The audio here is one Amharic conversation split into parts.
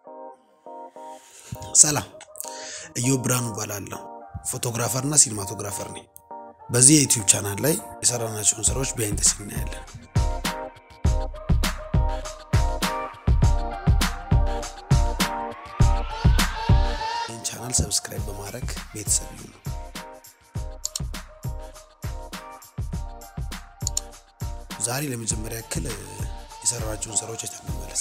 ሰላም ኢዮብ ብርሃኑ እባላለሁ። ፎቶግራፈር እና ሲኒማቶግራፈር ነኝ። በዚህ የዩቲዩብ ቻናል ላይ የሰራናቸውን ስራዎች ቢሃይንድ ዘ ሲን እናያለን። ይህን ቻናል ሰብስክራይብ በማድረግ ቤተሰብ ይሁኑ። ዛሬ ለመጀመሪያ ያክል የሰራናቸውን ስራዎች አይተን እንመለስ።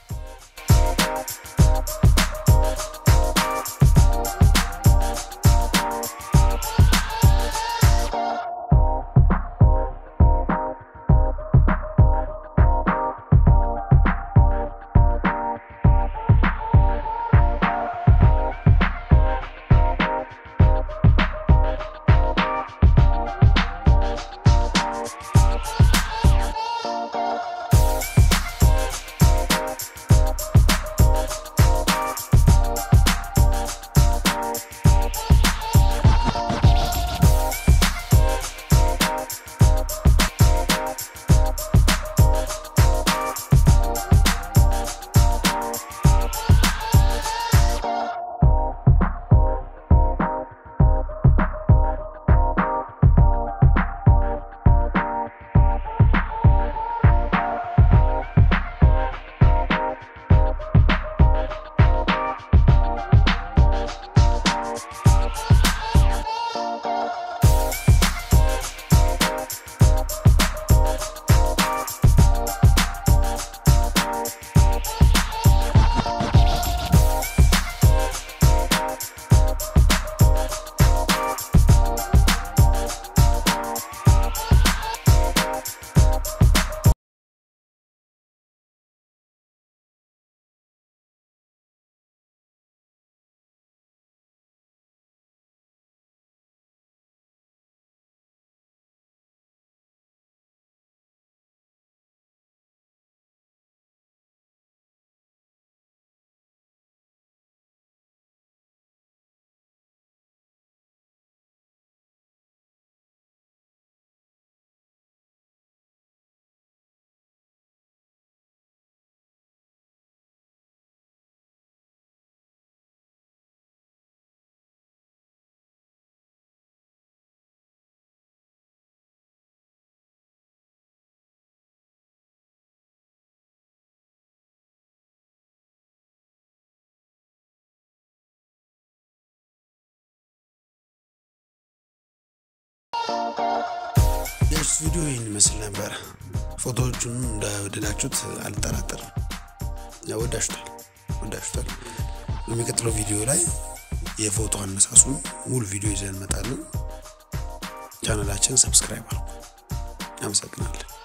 የእርስ ቪዲዮ ይህን ይመስል ነበረ። ፎቶዎቹን እንደወደዳችሁት አልጠራጠርም። ወዳችሁታል ወዳችሁታል። በሚቀጥለው ቪዲዮ ላይ የፎቶ አነሳሱን ሙሉ ቪዲዮ ይዘን እንመጣለን። ቻናላችን ሰብስክራይብ አድርጉ። አመሰግናለን።